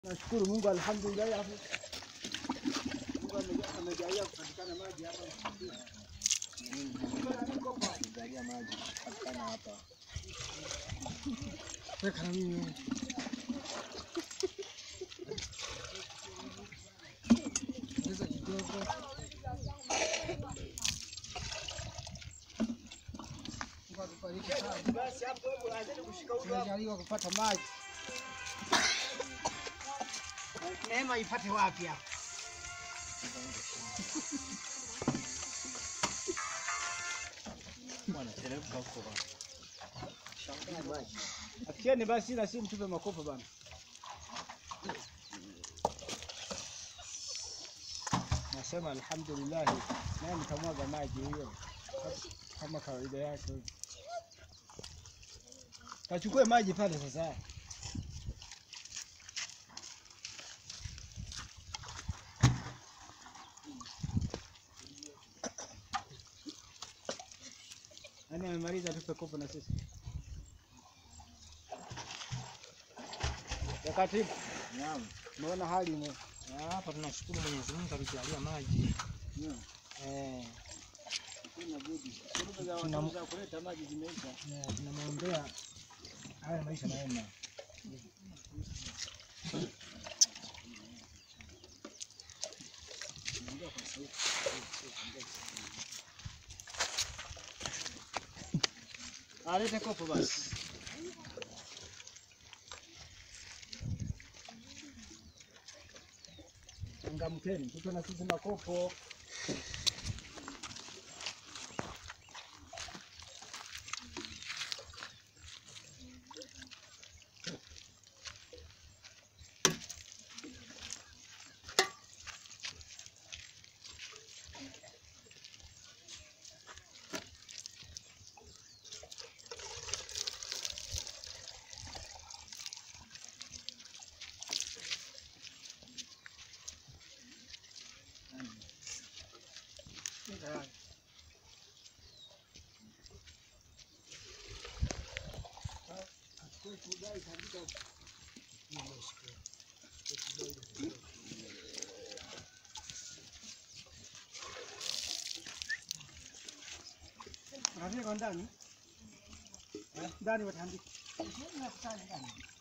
Nashukuru Mungu alhamdulillah hapo. Mungu ameja- amejalia kupatikana maji hapa. Angalia maji patikana hapa. Weka na mimi. Ongeza kidogo. Mungu akubariki sana. Basi hapo hebu anzeni kushika huko hapo. Tumejaliwa kupata maji. Neema ipate wapi hapo? Bwana teremka huko bwana. Shangaa maji. Afikieni basi ila si mtupe makopo bana. Nasema alhamdulillah, naye nitamwaga maji hiyo kama kawaida yake. Kachukue maji pale sasa. Nani amemaliza tupe kopo na sisi. Ya katibu, Naam. umeona hali ime Na hapa tunashukuru Mwenyezi Mungu alitujalia maji. eh, Kuna budi. Tuna- za kuleta maji zimeisha. eh, tunamwombea haya maisha mema. Alete kopo basi. Changamkeni, tupe na sisi makopo. Unafika ndani? Eh, Ndani watandika.